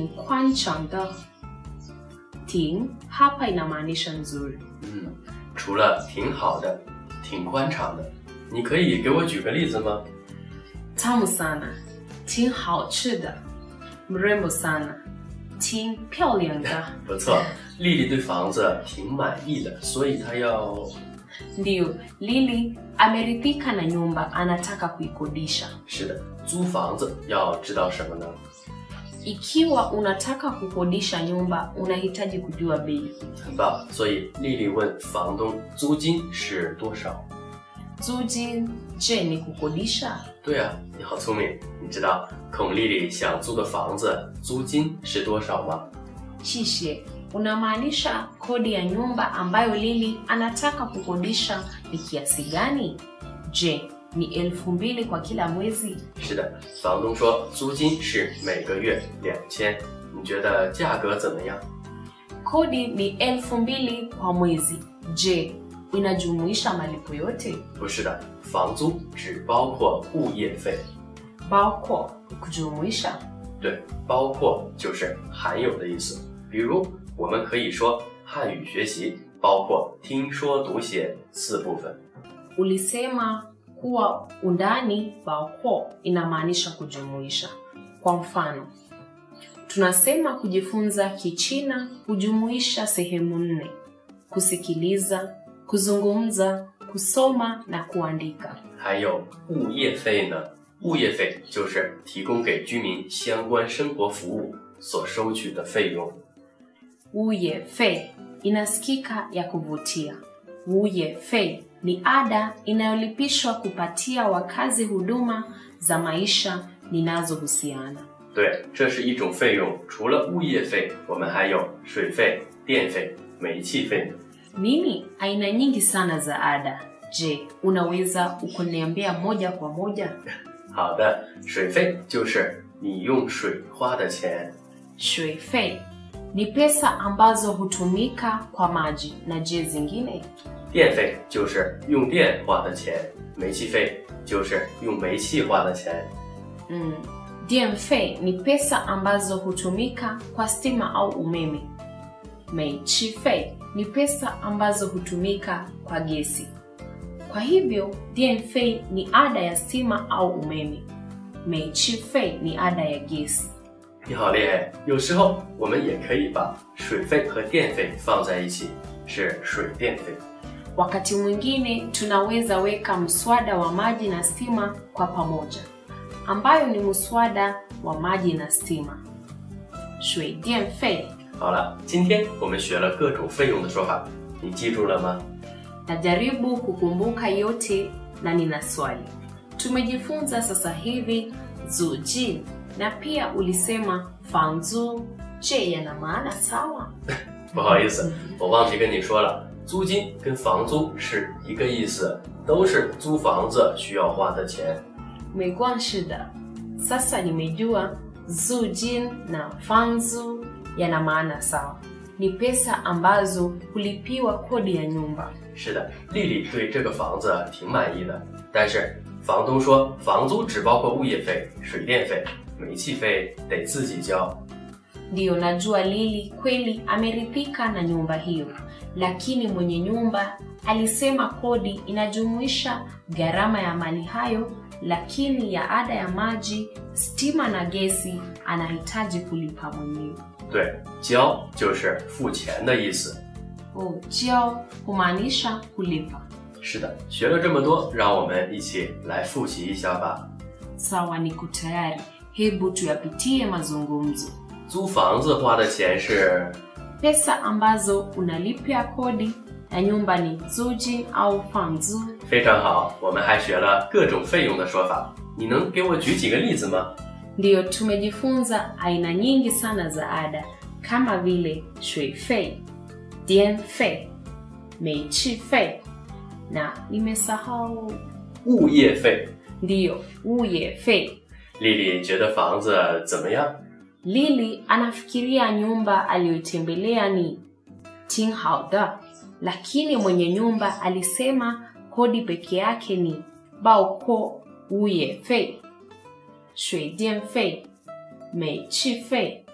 挺宽敞的。挺 hapa inamaanisha nzuri. 嗯，除了挺好的、挺宽敞的，你可以给我举个例子吗？ Tamu sana.挺好吃的. Mrembo sana.挺漂亮的. 不错，丽丽对房子挺满意的，所以她要 Ndiyo, Lili ameridhika na nyumba, anataka kuikodisha. 是的，租房子要知道什么呢？ Ikiwa unataka kukodisha nyumba, unahitaji kujua bei. 很棒，所以丽丽问房东租金是多少？ Zuji, je, ni kukodisha? 对啊，你好聪明，你知道孔丽丽想租的房子租金是多少吗？ Shishe, unamaanisha kodi ya nyumba ambayo Lili anataka kukodisha ni kiasi gani? Je, ni elfu mbili kwa kila mwezi? 是的，房东说租金是每个月两千，你觉得价格怎么样？ Kodi ni elfu mbili kwa mwezi. Je, inajumuisha malipo yote? 不是的，房租只包括物业费。 Bao kujumuisha 对，包括就是含有的意思。比如，我们可以说汉语学习包括听说读写四部分。 ulisema kuwa undani bao inamaanisha kujumuisha. Kwa mfano, tunasema kujifunza Kichina hujumuisha sehemu nne: kusikiliza, kuzungumza, kusoma na kuandika. 还有物业费呢？物业费就是提供给居民相关生活服务所收取的费用。 Uye fei inasikika ya kuvutia. Uye fei ni ada inayolipishwa kupatia wakazi huduma za maisha ninazohusiana. 对，这是一种费用。除了物业费，我们还有水费、电费、煤气费。 Nini aina nyingi sana za ada. Je, unaweza ukuniambia moja kwa moja? 好的，水费就是你用水花的钱。 Shui fei ni pesa ambazo hutumika kwa maji na je zingine? 电费就是用电花的钱，煤气费就是用煤气花的钱。 Mm. Diem fei ni pesa ambazo hutumika kwa stima au umeme. Meichi fei ni pesa ambazo hutumika kwa gesi. Kwa hivyo diem fei ni ada ya stima au umeme. Meichi fei ni ada ya gesi. 你好厉害！有时候我们也可以把水费和电费放在一起，是水电费。 Wakati mwingine tunaweza weka mswada wa maji na stima kwa pamoja, ambayo ni mswada wa maji na stima. Shui diem fei 好了，今天我们学了各种费用的说法，你记住了吗？ Najaribu kukumbuka yote na nina swali. Tumejifunza sasa hivi zuji na pia ulisema fanzu. Je, yana maana sawa? 不好意思，我忘记跟你说了，租金跟房租是一个意思，都是租房子需要花的钱。 Umekuwa shida. Sasa nimejua zujin na fanzu yana maana sawa. Ni pesa ambazo hulipiwa kodi ya nyumba. 是的，丽丽对这个房子挺满意的，但是房东说房租只包括物业费、水电费、煤气费得自己交。 Ndiyo, najua Lili kweli ameridhika na nyumba hiyo, lakini mwenye nyumba alisema kodi inajumuisha gharama ya mali hayo, lakini ya ada ya maji, stima na gesi anahitaji kulipa mwenyewe. 对，交就是付钱的意思。 Oh, jiao humaanisha kulipa. 是的，学了这么多，让我们一起来复习一下吧。 Sawa, niko tayari. Hebu tuyapitie mazungumzo. 租房子花的钱是 Pesa ambazo unalipia kodi ya nyumba ni zuji au fanzu. 非常好，我们还学了各种费用的说法。你能给我举几个例子吗？ Ndiyo, tumejifunza aina nyingi sana za ada kama vile shui fei, dien fei, meichi fei na nimesahau, 物业费。 ndiyo uye fei. 丽丽觉得房子怎么样？ Lili anafikiria nyumba aliyoitembelea ni ting hauda, lakini mwenye nyumba alisema kodi peke yake ni bao ko uye fei, shui dien fei, meichi fei